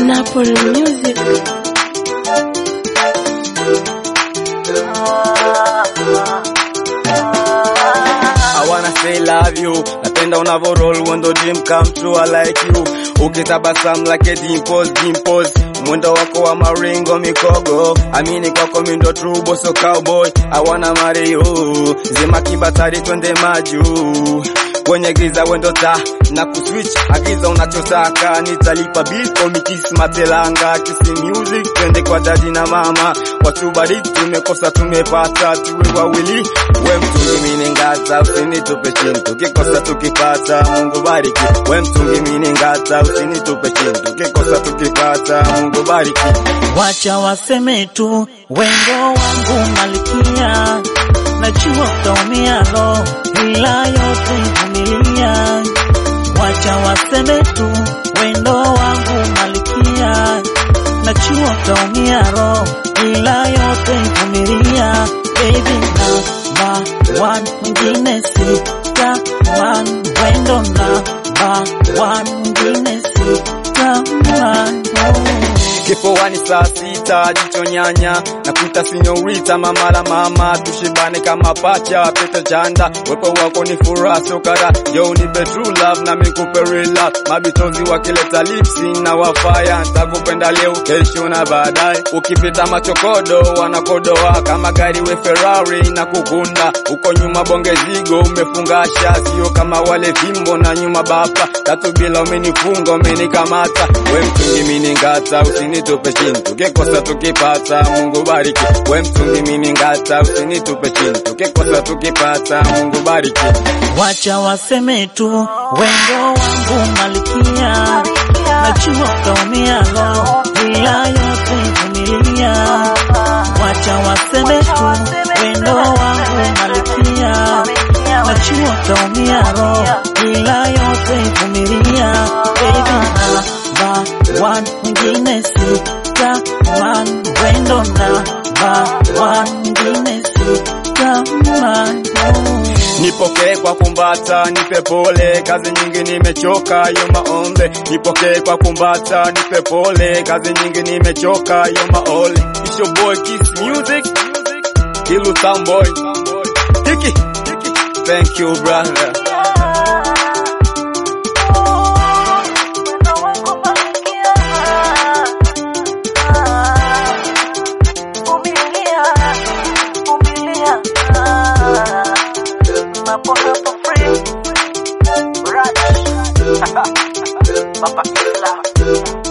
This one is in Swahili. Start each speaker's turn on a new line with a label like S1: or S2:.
S1: Napoli Music.
S2: I wanna say love you napenda unavo roll when the dream come true I like you ukitabasamu like a dimples dimples mwendo wako wa maringo mikogo amini kwako mindo true boso cowboy I wanna marry you zima kibatari twende majuu kwenye giza wendo ta na kuswitch agiza unachotaka nitalipa bill for me kiss matelanga kisi music twende kwa dadi na mama watubariki tumekosa tumepata tuwe wawili we mtungi mini ngata usinitupe chini tukikosa tukipata mungu bariki we mtungi mini ngata usinitupe chini tukikosa tukipata mungu bariki
S3: Wacha waseme tu wendo wangu malikia, najua utaumia lo, ila yote vumilia. Wacha waseme tu wendo wangu malikia, najua utaumia lo, ila yote vumilia. Baby namba one, mwingine sitamani, wendo namba one, mwingine sitamani. Oh.
S2: kifuani saa sita jicho nyanya na kuita sinyorita mama la mama tushibane kama pacha pete chanda wepo wako ni furaha sokara yo ni true love na mikupe real love mabitozi wakileta lipsi na wafaya ntakupenda leo kesho na baadaye ukipita machokodo wanakodoa kama gari we Ferrari na kukunda uko nyuma bonge zigo umefungasha sio kama wale vimbo na nyuma bapa tatu bila umenifunga umenikamata we mtungi mini ngata usinitupe chini tukikosa tukipata Mungu bariki we mtungi mini ngata usinitupe chini tukikosa tukipata Mungu bariki
S3: Wacha waseme tu wendo wangu malikia, najua utaumia lo, ila yote vumilia. Wacha waseme tu wendo wangu malikia, najua utaumia lo, ila yote vumilia. Baby namba one, mwingine sitamani, wendo namba one, mwingine sitamani. Oh.
S2: Nipokee kwa kumbata, nipe pole, kazi nyingi nimechoka, yo maombe. Nipokee kwa kumbata, nipe pole, kazi nyingi nimechoka, yo maole. It's your boy Kiss Music, Kilu Town Boy, Tiki, thank you brother.
S3: Papa Killa